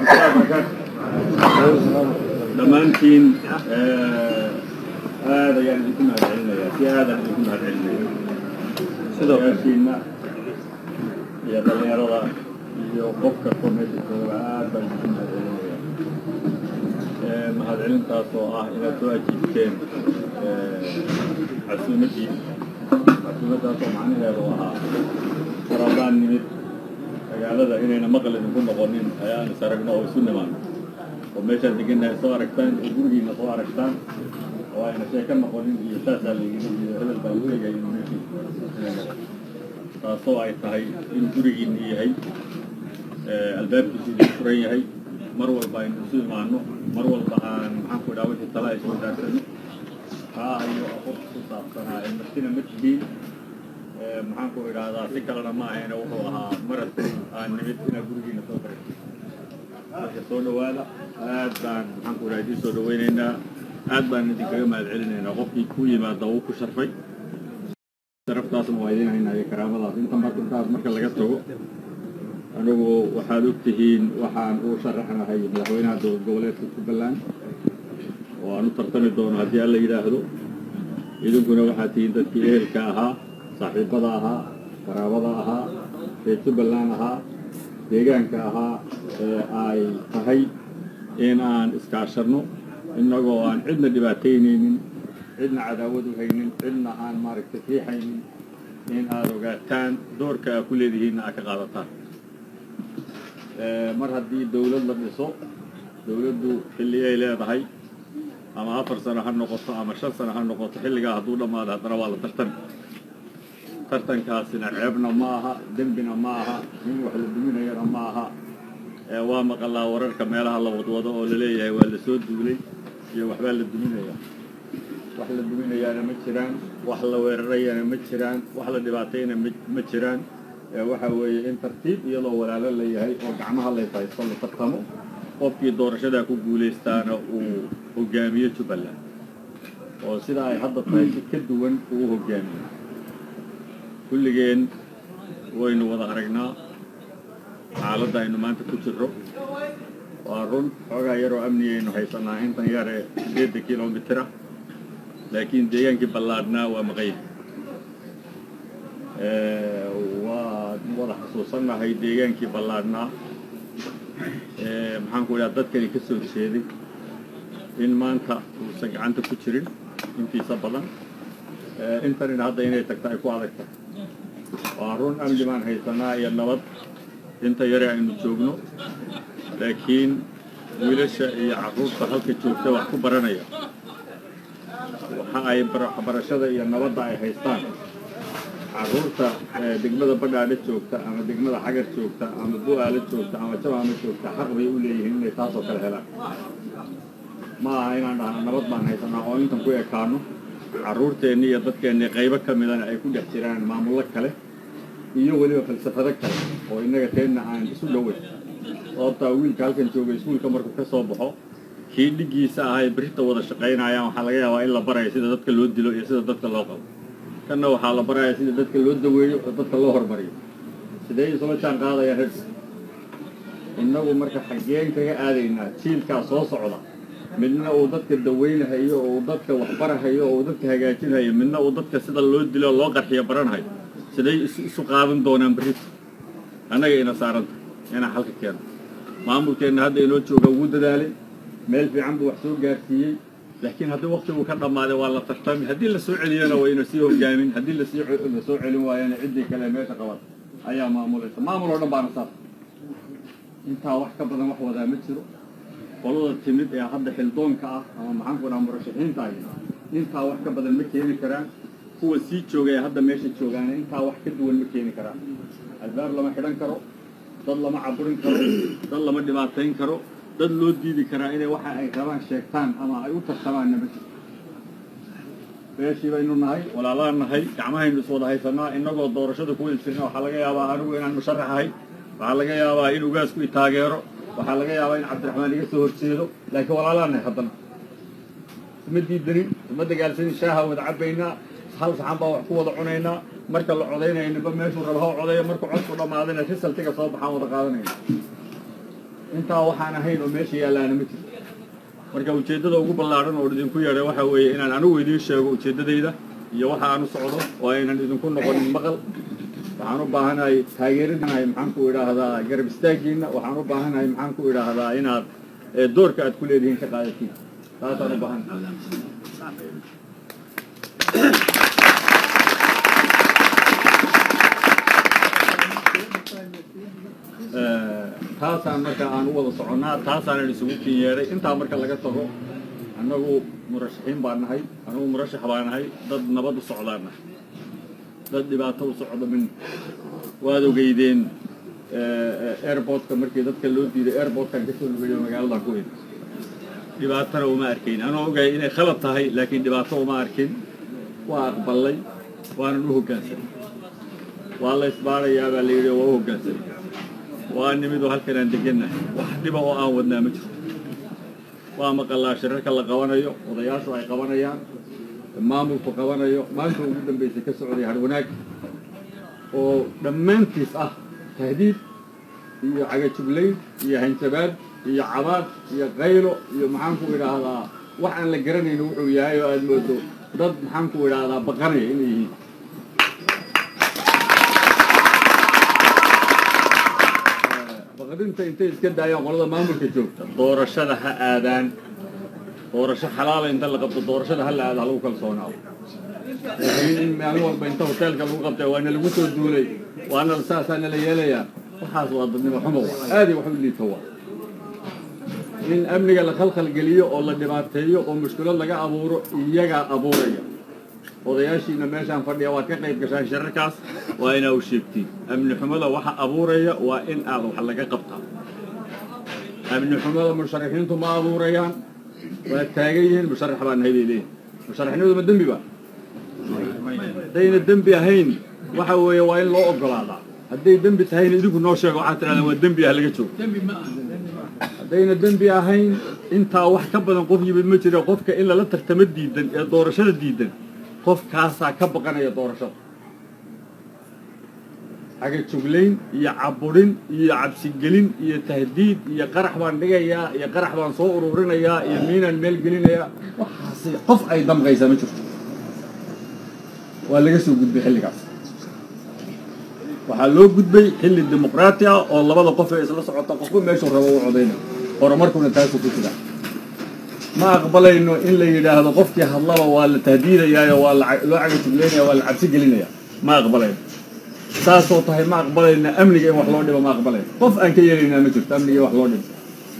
dhammaantiin aad ayaan idinku mahadcelinayaa si aadaan idinku mahadcelinaya sidoo kalkiina iyo dhallinyarada iyo qofka ko meesha jooga aad baan idinku mahadcelinaya mahadcelintaas oo ah inaad soo ajiibteen casuumaddii casuumaddaas oo macnaheedu ahaa faraadaan nimid magaalada inayna maqal idinku noqonin ayaan is aragno oo isu nimaano oo meeshaan degannahay soo aragtaan oo gurigiina soo aragtaan oo ayna sheeko noqonin iyo saasaa layidhi iyo hebel baa u egay inuu meeshii taasoo ay tahay in gurigiina yahay albaabkiisu idin furan yahay mar walba aynu isu imaano mar walba aan maxaanku idhaha wixii tala ay soo daagsano haa ayo qof ku saabsanaa martina ma tihiin maxaanku idhaahdaa si kalena ma ahayna wuxuu ahaa marad aan nimid inaa gurigiina soo barayso marka soo dhawaada aad baan maxaanku idhaha idiin soo dhawaynaynaa aad baan idinkaga mahad celinaynaa qofkii ku yimaada wuu ku sharfay sharaftaasna waa idiin haynaa iyo karaamadaas inta marka intaas marka laga tago anigu waxaad og tihiin waxaan u sharaxnahay madaxweynaha dowlad goboleedka jubbaland oo aan u tartami doono haddii alla yidhaahdo idinkuna waxaad tihiin dadkii ehelka ahaa saaxiibada ahaa qaraabada ahaa reer jubbaland ahaa deegaanka ahaa ee ay tahay in aan iskaashanno innagoo aan cidna dhibaataynaynin cidna cadaawad u haynin cidna aan maaragtay riixaynin in aad ogaataan doorka aad ku leedihiinna aad ka qaadataan mar haddii dawlad la dhiso dawladdu xilli ay leedahay ama afar sano ha noqoto ama shan sano ha noqoto xilligaa hadduu dhammaado haddana waa la tartan tartankaasina ceebna ma aha dembina ma aha nin wax la duminayana ma aha waa maqalaa wararka meelaha la wadwado oo laleeyahay waa la soo duulay iyo waxbaa la duminaya wax la duminayaana ma jiraan wax la weerarayana ma jiraan wax la dhibaatayna ma jiraan waxa weeye in tartiib iyadoo walaalo la yahay oo gacmaha lays haysto la tartamo qofkii doorashadaa ku guulaystaana uu hogaamiyo jubbaland oo sidaa ay hadda tahay si ka duwan uu hogaamiyo kulligeen waynu wada aragnaa xaaladda aynu maanta ku jirro waa run xoogaa yaroo amnigaynu haysanaa intan yar ee sideedda kilomitira laakiin deegaankii ballaadhnaa waa maqayb waan wada xasuusannahay deegaankii ballaadhnaa maxaanku idhaha dadkani ka soo jeeday in maanta uusan gacanta ku jirin intiisa badan intanina hadda inay tagta ay ku adag tahay waa run amni baan haysanaa iyo nabad inta yare aynu joogno laakiin wiilasha iyo carruurta halka joogta wax ku baranaya waxa ay waxbarashada iyo nabadda ay haystaan carruurta degmada badhaadhe joogta ama degmada xagar joogta ama bu-aalo joogta ama jabaama joogta xaq bay u leeyihiin inay taasoo kale helaan ma aha inaan dhahno nabad baan haysanaa oo intan ku ekaano carruurteenni iyo dadkeenni qaybo ka midana ay ku dhex jiraan maamullo kale iyo weliba falsafado kale oo innaga teenna aan isu dhoweyn sababtaa wiilka halkan jooga iskuulka markuu ka soo baxo kii dhiggiisa ahay berrita wada shaqaynayaan waxaa laga yaabaa in la baraya sida dadka loo dilo iyo sida dadka loo qabo kanna waxaa la baraya sida dadka loo daweeyo oo dadka loo hormariyo sidee isula jaan qaadayaan rag innagu marka xaggeen kaga aadaynaa jiilkaa soo socda midna uu dadka dawaynahayo oo uu dadka waxbarahayo oo uu dadka hagaajinhayo midna uu dadka sida loo dilo loo qarxiyo baranhayo siday isu qaadan doonaan berrita annaga ina saaranta inaan xalka keeno maamulkeenna hadda inoo jooga ugu dadaalay meel fiican buu wax soo gaarsiiyey laakiin haddii waktiguu ka dhammaaday waa la tartami haddii la soo celiyana wayna sii hogaamin haddii lasii la soo celin waayana ciddii kale meesha qaban ayaa maamulaysa maamul oo dhan baana saas intaa wax ka badan wax wadaa ma jiro qolada timid ee hadda xildoonka ah ama maxaanku dhaha murashaxiinta ahi intaa wax ka badan ma keeni karaan kuwa sii jooga ee hadda meesha joogaana intaa wax ka duwan ma keeni karaan albaab lama xidhan karo dad lama caburin karo dad lama dhibaatayn karo dad loo diidi karaa inay waxa ay rabaan sheegtaan ama ay u tartamaanna ma jirto beeshii baynu nahay walaalaan nahay gacmahaynu is wada haysanaa innagoo doorashada ku ilsirna waxaa laga yaabaa anigu inaan musharax ahay waxaa laga yaabaa in ugaasku i taageero waxaa laga yaabaa in cabdiraxmaan iga soo horjeedo laakiin walaalaan nahay haddana isma diidanin isma dagaalsanin shaaha wada cabbaynaa hal saxan baa wax ku wada cunaynaa marka la codaynaya ninba meeshuu raba ha codeeyo markuu codku dhammaadana risaltiga soo baxaan wada qaadanayna intaa waxaan ahayn oo meesha yaallaana ma jirto marka ujeeddada ugu ballaadhan oo idinku yeedhay waxaa weeye inaan anigu idiin sheego ujeeddadayda iyo waxa aan u socdo oo aynan idinku noqonin maqal waxaan u baahanahay taageeradanahay maxaan ku idhaahdaa garab istaaggiinna waxaan u baahanahay maxaan ku idhaahdaa inaad doorka aad ku leedihiin ka qaadatiin taasaan u baahan taasaan marka aan u wada soconnaa taasaanan isugu kin yeedhay intaa marka laga tago annagu murashaxiin baan nahay annagu murashax baan nahay dad nabad u socdaan nahay dad dhibaato u socdo min waad ogeydeen airportka markii dadka loo diiday airportkan kasoo lugeeyo magaaladan ku id dhibaatana uma arkayn anoo ogahay inay khalad tahay laakiin dhibaato uma arkin waa aqbalay waanan u hoggaansanay waa la isbaarayaa baa la yidhi waa u hoggaansanay waa nimidoo halkan aan degannahay wax dhiba oo aan wadnaa ma jirto waa maqallaa shirarka la qabanayo odayaashu ay qabanayaan maamulku qabanayo maanta ugu dambaysay ka socday harwanaag oo dhammaantiis ah tahdiid iyo cagajuglayn iyo hanjabaad iyo cabaad iyo qaylo iyo maxaanku idhaahdaa wax aan la garanayno wuxuu yahay oo aada moodo dad maxaanku idhaahdaa baqanaya inay yihiin baqdinta intay iska daayaan qolada maamulka joogta doorashada ha aadaan doorasho xalaala inta la qabto doorashada ha la aada ha lagu kalsoonaado laakiin in maalin walba inta hoteelka lagu qabtay waana lagu soo duulay waana saasaana la yeelayaa waxaas waa dadnimo xumo wa aaday wax u liito wa in amniga la khalkhal geliyo oo la dhibaateeyo oo mushkilad laga abuuro iyagaa abuuraya odayaashiina meeshaan fadhiya waad ka qayb gashaan shirarkaas waa inaa u sheegtiin amni xumada waxa abuuraya waa in aad wax laga qabtaa amni xumada musharaxiintu ma abuurayaan waa taagan yihiin musharax baa nahay bay leeyihin musharaxnimadu ma dembi ba haddayna dembi ahayn waxa weeye waa in loo ogolaadaa hadday dembi tahayna idinku noo sheego waxaad tidhahdaan waa dembi ah laga joogo haddayna dembi ahayn intaa wax ka badan qof yimid ma jira qofka in lala tartamo diidan ee doorashada diidan qofkaasaa ka baqanaya doorashada cagajuglayn iyo caburin iyo cabsigelin iyo tahdiid iyo qarax baan dhigayaa iyo qarax baan soo ururinayaa iyo miinaan meel gelinayaa waxaasi qof ay damqaysaa ma jirto waa laga soo gudbay xilligaas waxaa loo gudbay xilli dimuqraati ah oo labada qof ee isla socota qofba meeshuu rabo u codayna horumarkuna taasuu ku jira ma aqbalayno in la yidhaahdo qofkii hadlaba waa la tahdiidayaayo waa loo cagajuglaynaya waa la cabsi gelinaya ma aqbalayno saasoo tahay ma aqbalayna amniga in wax loo dhibo ma aqbalayno qof aan ka yeelaynaa ma jirto amniga in wax loo dhibo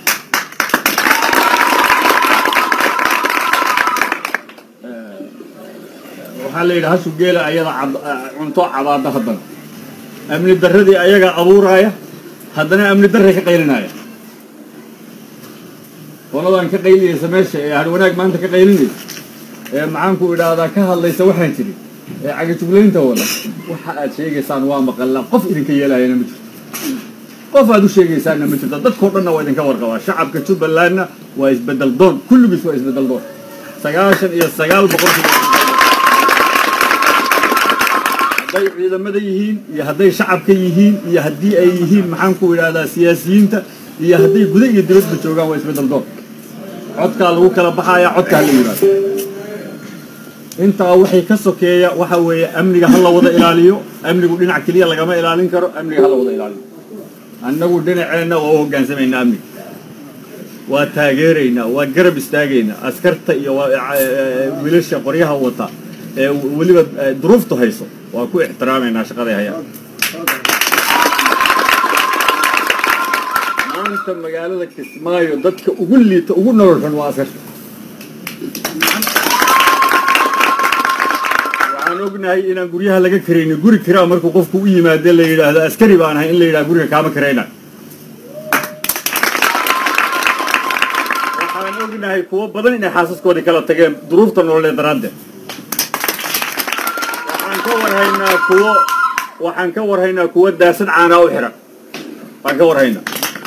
waxaa la yidhi hashu geela ayada cunto cabaada haddana amni darradii ayaga abuuraaya haddana amni darray ka qaylinaya qoladan ka qaylinaysa meesha ee harwanaag maanta ka qaylinaysa ee maxaanku idhaahdaa ka hadlaysa waxaan jirin ee cagajuglaynta wada waxa aad sheegaysaan waa maqallaa qof idinka yeelahayana ma jirto qof aad u sheegaysaanna ma jirto dadkao dhanna waa idinka warqabaa shacabka jubbalandna waa isbedel doon kulligiis waa isbedel doon sagaashan iyo sagaal boqolkii hadday ciidamada yihiin iyo hadday shacabka yihiin iyo haddii ay yihiin maxaanku idhaahdaa siyaasiyiinta iyo hadday guda iyo dibadba joogaan waa isbedel doon codkaa lagu kala baxayaa codkaa la yimaado intaa waxay ka sokeeya waxa weeye amniga ha la wada ilaaliyo amnigu dhinac keliya lagama ilaalin karo amniga ha la wada ilaaliyo annagu dhinaceenna waa u hogaansamaynaa amniga waa taageeraynaa waa garab istaagaynaa askarta iyo wiilasha qoryaha wata ee weliba duruuftu hayso waa ku ixtiraamaynaa shaqaday hayaan maanta magaalada kismaayo dadka ugu liita ugu nolol xun waa askarta waxaan ognahay inaan guryaha laga karaynin guri kiraa markuu qofku u yimaade la yidhaahdo askari baan ahay in la yidhahdo guriga kaama karayna waxaan ognahay kuwo badan inay xaasaskoodii kala tageen duruufta nololeed daraaddeed waxaan ka warhaynaa kuwo waxaan ka warhaynaa kuwo daasad caanaa u xihan baan ka warhaynaa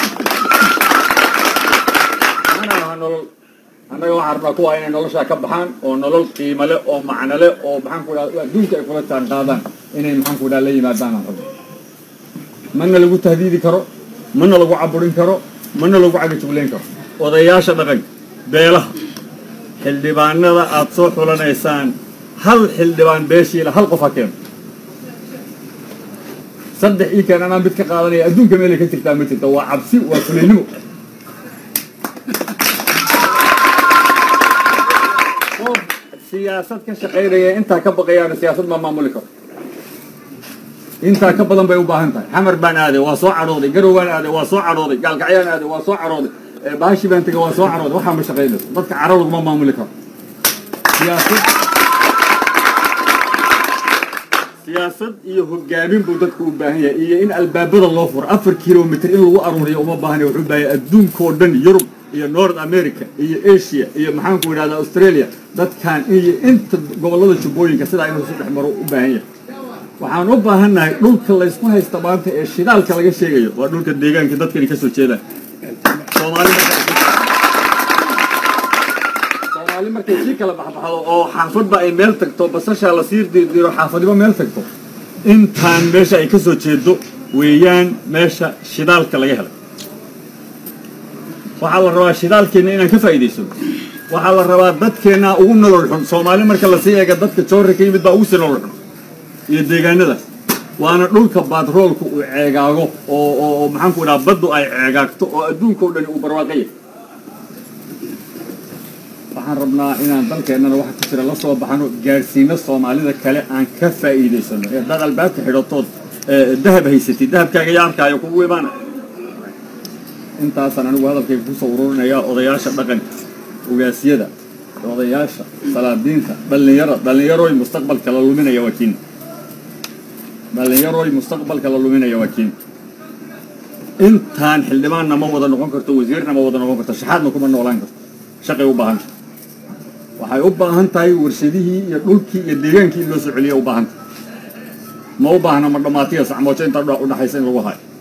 mana aha nolol annaga waxaan rabnaa kuwa inay noloshaa ka baxaan oo nolol qiimo leh oo macno leh oo maxaanku idhaha adduunka ay kula jaan qaadaan inay maxaanku idhaha la yimaadaan aan rabno mana lagu tahdiidi karo mana lagu caburin karo mana lagu cagajuglayn karo odayaasha dhaqanka beelaha xildhibaanada aad soo xulanaysaan hal xildhibaan beeshiila hal qof ha keeno saddex ii keen anaa mid ka qaadanaya adduunka meelay ka jirtaa ma jirta waa cabsi waa fulaynimo qof siyaasad ka shaqaynaya intaa ka baqayaana siyaasad ma maamuli karo intaa ka badan bay u baahan tahay xamar baan aaday waa soo cadhooday garow baan aaday waa soo cadhooday gaalkacyaan aaday waa soo cadhooday baashi baan tegay waa soo cadhooday waxaa ma shaqaynayso dadka caro laguma maamuli karo siyaasad siyaasad iyo hogaamin buu dadku u baahan yahay iyo in albaabada loo furo afar kilomitr in lagu aruuriyo uma baahanya wuxuu baahaya adduunkao dhan yurub iyo north america iyo asia iyo maxaanku idhahda australia dadkan iyo inta gobollada jubbooyinka sidaa inuu isu dhex maro u baahan yahay waxaan u baahannahay dhulka laysku haysta maanta ee shidaalka laga sheegayo waa dhulka deegaanka dadkani ka soo jeedaan soomaali soomaali markay sii kala baxbaxdo oo xaafadba ay meel tagto basashaa la sii dirdiro xaafadiba meel tagto intaan meesha ay ka soo jeedo weeyaan meesha shidaalka laga helay waxaa la rabaa shidaalkeenna inaan ka faa'iidaysano waxaa la rabaa dadkeennaa ugu nolol xun soomaali marka lasii eega dadka joorra ka yimid baa ugu sii nolol xun iyo deegaanadaas waana dhulka batroolku uu ceegaago oo oo maxaanku idhaha baddu ay ceegaagto oo adduunka o dhani uu barwaaqaya waxaan rabnaa inaan dalkeennana waxa ku jira la soo baxano gaadhsiino soomaalida kale aan ka faa'iidaysano ee haddaad albaabka xidhatood dahab haysatid dahabkaaga yaa arkaayo kugu imaana intaasaan anigu hadalkayga kusoo ururinayaa odayaasha dhaqanka ogaasyada odayaasha salaadiinta dhallinyaro dhallinyaroy mustaqbalka la luminaya waa kiin dhallinyaroy mustaqbalka la luminaya waa kiin intaan xildhibaanna ma wada noqon karto wasiirna ma wada noqon karto shaxaadna kuma noolaan karto shaqay u baahan tahay waxay u baahan tahay warshadihii iyo dhulkii iyo deegaankii in loo soo celiya u baahan tahay ma u baahna ma dhammaatiya sacmoojo intaa udhaxaysa in lagu hayo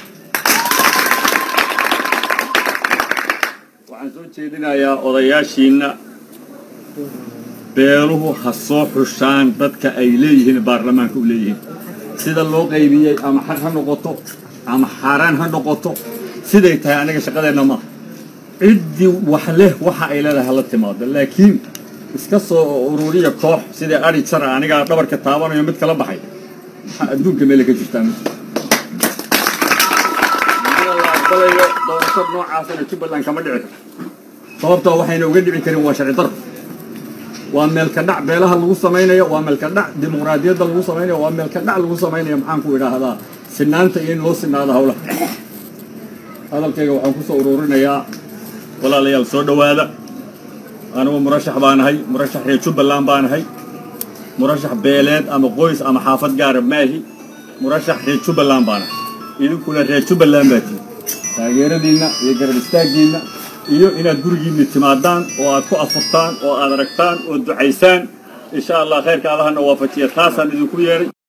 waxaan soo jeedinayaa odayaashiinna beeluhu ha soo xushaan dadka ay leeyihiin baarlamaanka u leeyihiin sida loo qaybiyey ama xaq ha noqoto ama xaaraan ha noqoto siday tahay aniga shaqadeenna maaha ciddii wax leh waxa ay leedahay hala timaado laakiin iska soo ururiya koox sidai ari jara anigaa dhabarka taabanayo mid kala baxay waxaa adduunka meela ka jirtaa mid la aqbalayo doorashad noocaasana jubbaland kama dhici karto sababtoo waxayna uga dhici karin waa sharci daro waa meelka dhac beelaha lagu samaynayo waa meelka dhac dimuqraadiyadda lagu samaynayo waa meelka dhac lagu samaynayo maxaanku idhaahdaa sinaanta iyo in loo sinaado hawlaha hadalkayga waxaan kusoo ururinayaa walaalayaal soo dhowaada anigu murashax baanahay murashax reer jubbaland baanahay murashax beeleed ama qoys ama xaafad gaara maahi murashax reer jubbaland baanahay idinkuna reer jubbaland baa tihi taageeradiinna iyo garab istaaggiinna iyo inaad gurigiinna timaadaan oo aad ku afurtaan oo aad aragtaan oo ducaysaan insha allah khayrka allahana waafajiya taasaan idinku yeedhay